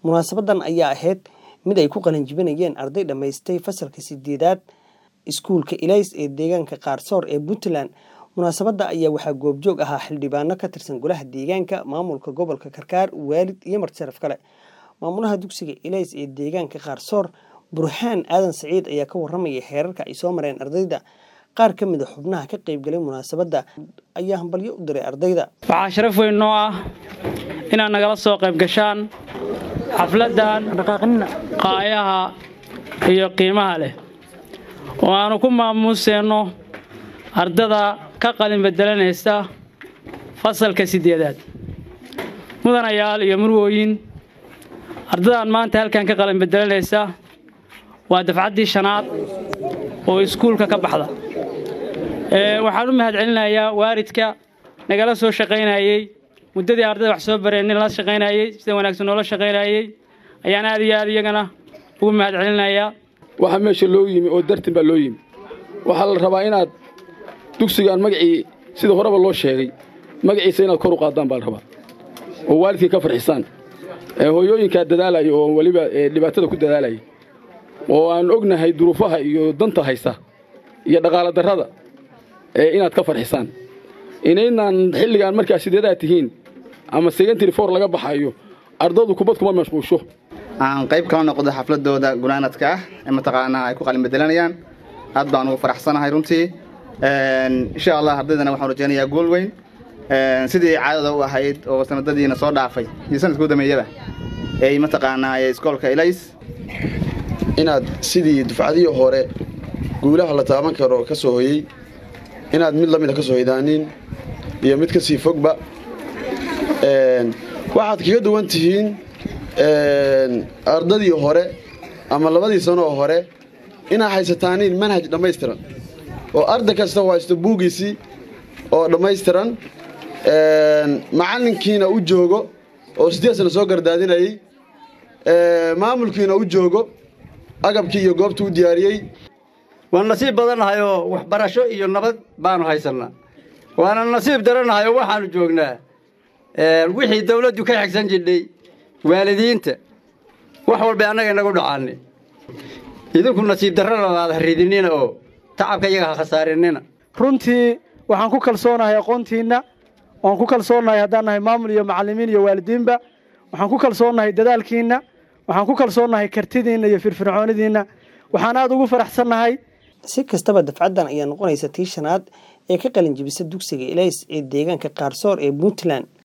munaasabadan ayaa ahayd mid ay ku qalinjibinayeen arday dhammaystay fasalka sideedaad iskuulka ilays ee deegaanka qaarsoor ee puntland munaasabadda ayaa waxaa goobjoog ahaa xildhibaano ka tirsan golaha deegaanka maamulka gobolka karkaar waalid iyo martisharaf kale maamulaha dugsiga ilays ee deegaanka qaarsoor burhaan aadan saciid ayaa ka waramayay heerarka ay soo mareen ardayda qaar ka mid a xubnaha ka qaybgalay munaasabadda ayaa hambalyo u diray ardayda waxaa sharaf weyn noo ah inaad nagala soo qayb gashaan xafladdan qaayaha iyo qiimaha leh oo aanu ku maamuuseenno ardada ka qalin bedelanaysa fasalka siddeedaad mudanayaal iyo murwooyin ardadan maanta halkan ka qalin bedelanaysa waa dafcaddii shanaad oo iskuulka ka baxda waxaan u mahad celinayaa waalidka nagala soo shaqaynayey muddadii ardayda wax soo bareen nin la shaqaynayey sida wanaagsan noola shaqaynayey ayaan aad iyo aad iyagana ugu mahad celinayaa waxaa meesha loo yimi oo dartin baa loo yimi waxaa la rabaa inaad dugsigaan magacii sida horeba loo sheegay magaciisa inaad kor u qaadaan baa la rabaa oo waalidkii ka farxisaan hooyooyinkaa dadaalaya oo weliba dhibaatada ku dadaalaya oo aan ognahay duruufaha iyo danta haysa iyo dhaqaala darrada inaad ka farxisaan inaynaan xilligaan markaa sideedaad tihiin ama secondary for laga baxayo ardadu kubad kuma mashquusho aan qayb kala noqdo xafladooda gunaanadka ah ee mataqaanaa ay ku qalin bedelanayaan aad baan ugu faraxsanahay runtii insha allah ardaydana waxaan rajaynayaa gool weyn sidii caadada u ahayd oo sanadadiina soo dhaafay iyo sanadkuu dameeyaba ay mataqaanaa iskoolka ilays inaad sidii dufcadihii hore guulaha la taaban karo ka soo hoyey inaad mid lamida ka soo hoydaanin iyo mid ka sii fogba waxaad kaga duwan tihiin ardadii hore ama labadii sano oo hore inaad haysataaniin manhaj dhammaystiran oo arday kasta haysto buugiisii oo dhammaystiran macallinkiina u joogo oo siddeed sana soo gardaadinayey maamulkiina u joogo agabkii iyo goobtuu u diyaariyey waan nasiib badannahay oo waxbarasho iyo nabad baanu haysannaa waana nasiib darannahay oo waxaannu joognaa wixii dawladdu ka xigsan jidhay waalidiinta wax walbay annaga inagu dhacaanay idinku nasiib darrana aad haridinina oo tacabka iyaga ha khasaarinina runtii waxaan ku kalsoonahay aqoontiinna waan ku kalsoonahay haddaan nahay maamul iyo macallimiin iyo waalidiinba waxaan ku kalsoonahay dadaalkiinna waxaan ku kalsoonahay kartidiinna iyo firfircoonidiinna waxaan aad ugu faraxsannahay si kastaba dafcaddan ayaa noqonaysa tii shanaad ee ka qalin jibisa dugsiga ilays ee deegaanka qaarsoor ee puntland